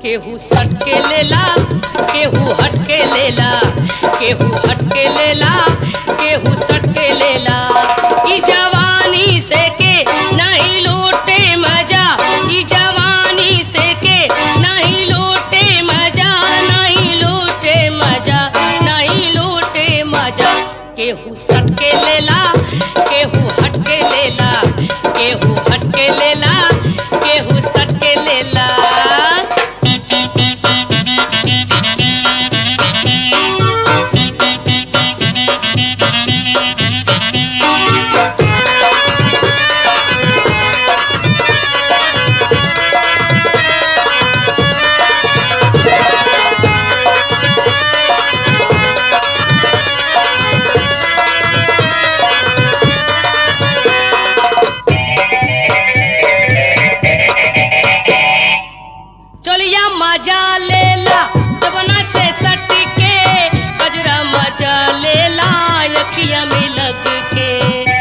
केहू सट के लेला केहू हट के लेला केहू हट के लेला केहू सट के लेला ई जवानी से के नहीं लूटे मजा ई जवानी से के नहीं लूटे मजा नहीं लूटे मजा नहीं लूटे मजा केहू सट के लेला केहू हट के लेला केहू हट के लेला केहू सट के लेला चलिया मजा लेला जवना से सट के गजरा मजा लेला अखिया में लग के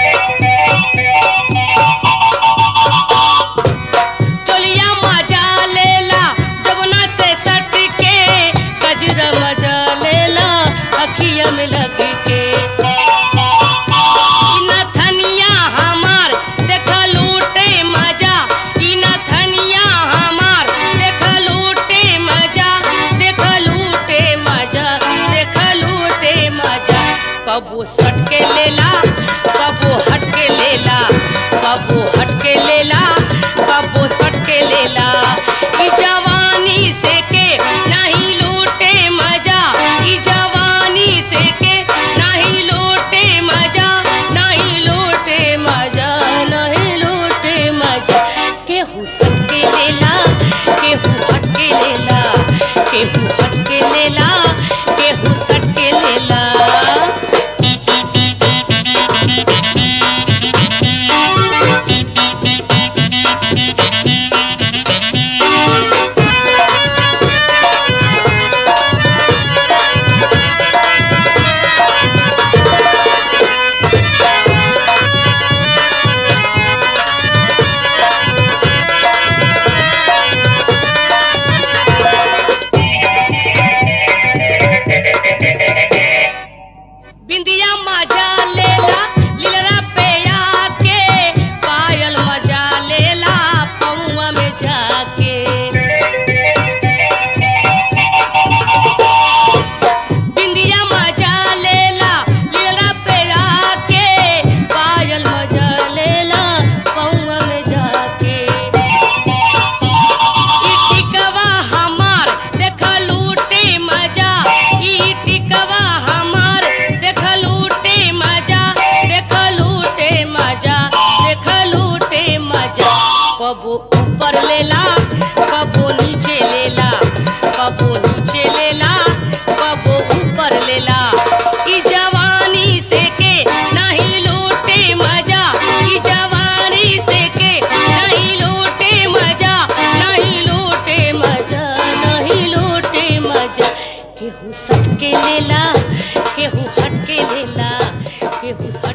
चलिया मजा लेला जवना से सट के गजरा मजा लेला अखिया में लग के ई नथनिया हमार देख लूटे मजा ई नथनिया हमार देख लूटे मजा देख लूटे मजा देख लूटे मजा कबो सट के लेला कबो हट के लेला कबो हट के लेला कबो सट के लेला ई जवानी से के नहीं लूटे मजा ई जवानी से के नहीं लूटे मजा नहीं लूटे मजा नहीं लूटे मजा केहू सट के लेला केहू हट के लेला केहू हट के लेला केहू सट के लेला बिंदिया मजा लेला लीलरा पे आके पायल मजा लेला पौआ में जाके बिंदिया मजा लेला लीलरा पे आके पायल मजा लेला पौआ में जाके ई टिकवा हमार देख लूटे मजा ई टिकवा हमार देख लूटे मजा देख लूटे मजा देख लूटे मजा कबो ऊपर लेला कबो नीचे लेला कबो नीचे लेला कबो ऊपर लेला ई जवानी से के नहीं लूटे मजा ई जवानी से के नहीं लूटे मजा नहीं लूटे मजा नहीं लूटे मजा केहू सट के लेला केहू हट के लेला केहू